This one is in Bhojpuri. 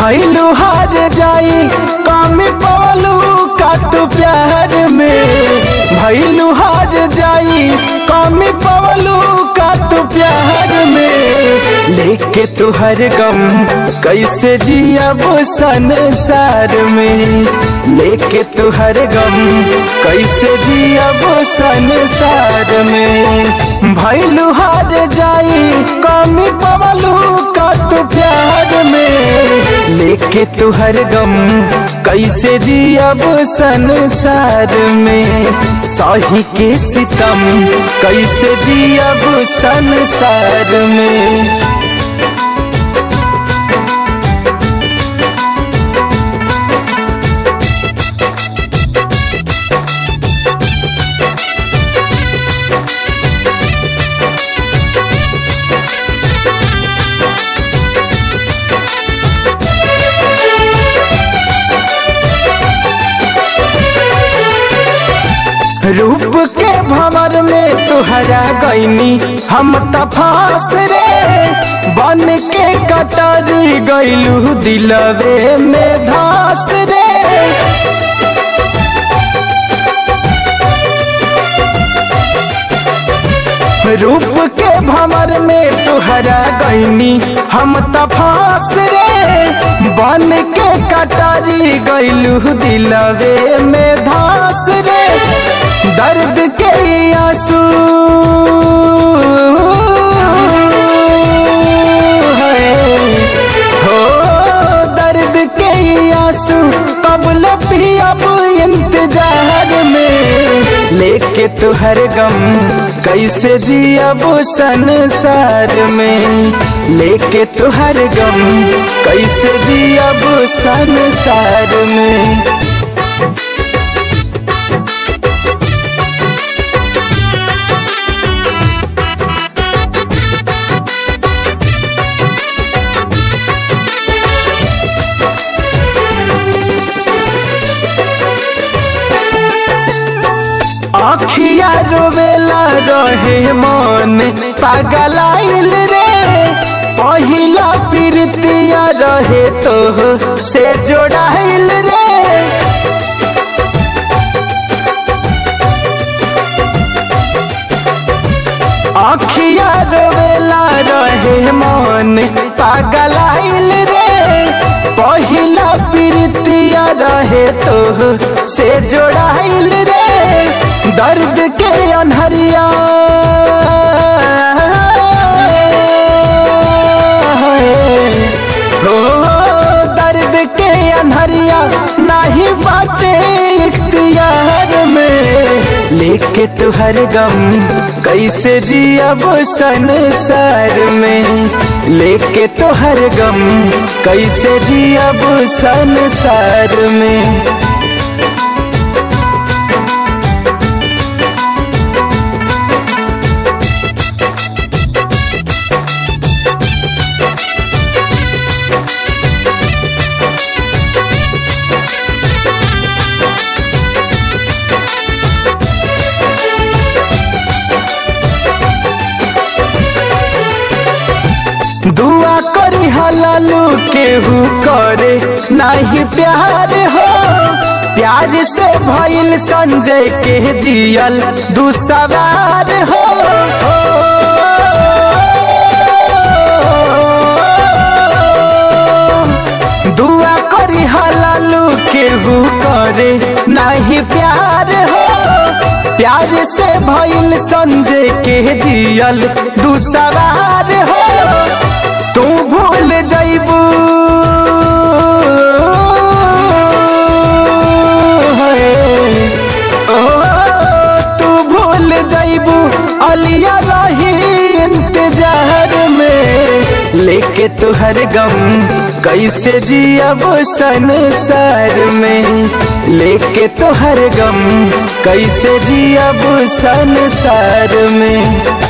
भैलू हार जाई कमी पवलू का तू प्यार में भैलू हार जाई कमी पवलू का तू प्यार में लेके तू हर गम कैसे जियब संसार में लेके तू हर गम कैसे जियब संसार में भैलू हार जाई कमी पवलू का तू प्यार में लेके तू हर गम कैसे जियब संसार में सही के सितम कैसे जियब संसार में रूप के भंवर में तुहरा गईनी हम तफास रे बन के कटारी गईलू दिलवे में धास रे रूप के भंवर में तुहरा गईनी हम तफास रे बन के कटारी गईलू दिलवे में धास रे दर्द के आंसू हो दर्द के आंसू कबल भी अब इंतजार में लेके तू हर गम कैसे जियब संसार में लेके तू हर गम कैसे जियब संसार में अखिया रोवेला रहे मन पागलाइल रे पहिला प्रीतिया रहे तो से जोड़ाइल रे अखिया रोवेला रहे मन पागलाइल रे पहिला प्रीतिया रहे तो से जोड़ाइल रे दर्द के अनहरिया हो दर्द के अनहरिया नहीं बाटे इख्तियार में लेके तू हर गम कैसे जियब संसार में लेके तो हर गम कैसे जियब संसार में दुआ करी हलालू केहू करे नहीं प्यार हो प्यार से भइल संजय के जियल दुसवार हो दुआ करी हलालू केहू करे नहीं प्यार हो प्यार से भइल संजय के जियल दुसवार हो तू भूल जैबू ओ तू भूल जैबू अलिया रही इंतजार में लेके तू हर गम कैसे जियब संसार में लेके तो हर गम कैसे जियब संसार में